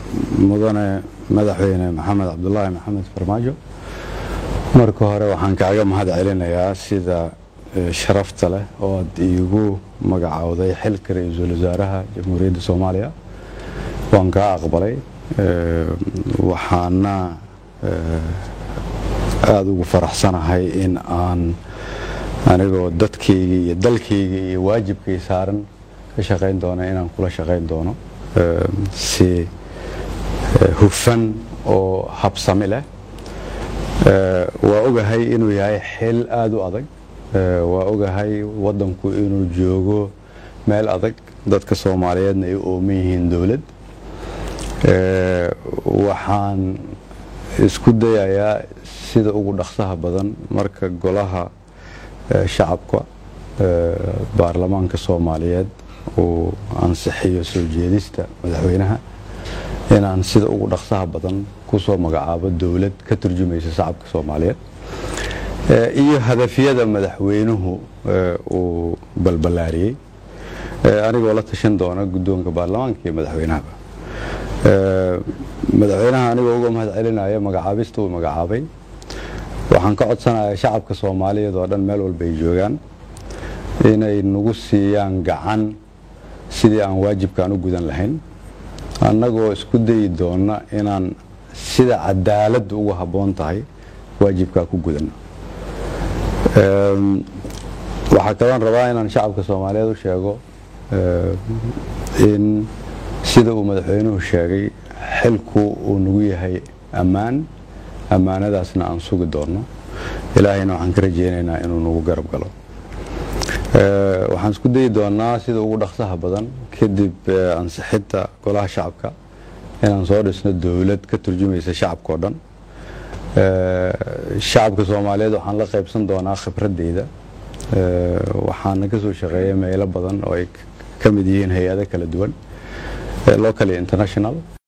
mudane madaxweyne maxamed cabdulaahi maxamed farmaajo marka hore waxaan kaaga mahad celinayaa sida sharafta leh oo aad iigu magacowday xilka ra-iisul wasaaraha jamhuuriyadda soomaaliya waan kaa aqbalay waxaana aada ugu faraxsanahay in aan anigoo dadkayga iyo dalkayga iyo waajibkay saaran ka shaqayn doono inaan kula shaqayn doono si hufan oo habsami leh waa ogahay inuu yahay xil aada u adag waa ogahay waddanku inuu joogo meel adag dadka soomaaliyeedna ay u ooman yihiin dowlad waxaan isku dayayaa sida ugu dhaqsaha badan marka golaha shacabka baarlamaanka soomaaliyeed uu ansixiyo soo jeedista madaxweynaha inaan sida ugu dhaqsaha badan kusoo magacaabo dowlad ka turjumaysa shacabka soomaaliyeed iyo hadafyada madaxweynuhu uu balballaariyey anigoo la tashan doona guddoonka baarlamaanka iyo madaxweynahaba madaxweynaha anigoo uga mahad celinaya magacaabista uu magacaabay waxaan ka codsanayaa shacabka soomaaliyeed oo dhan meel walba ay joogaan inay nagu siiyaan gacan sidii aan waajibkaan u gudan lahayn annagoo isku dayi doona inaan sida cadaaladda ugu habboon tahay waajibkaa ku gudanno waxaa kaloon rabaa inaan shacabka soomaaliyeed u sheego in sida uu madaxweynuhu sheegay xilku uu nagu yahay ammaan ammaanadaasna aan sugi doonno ilaahayna waxaan ka rajeynaynaa inuu nagu garab galo waxaan isku dayi doonaa sida ugu dhaqsaha badan kadib ansixidda golaha shacabka inaan soo dhisno dowlad ka turjumaysa shacabka oo dhan shacabka soomaaliyeed waxaan la qaybsan doonaa khibradeyda waxaana ka soo shaqeeya meelo badan oo ay ka mid yihiin hay-ado kala duwan local international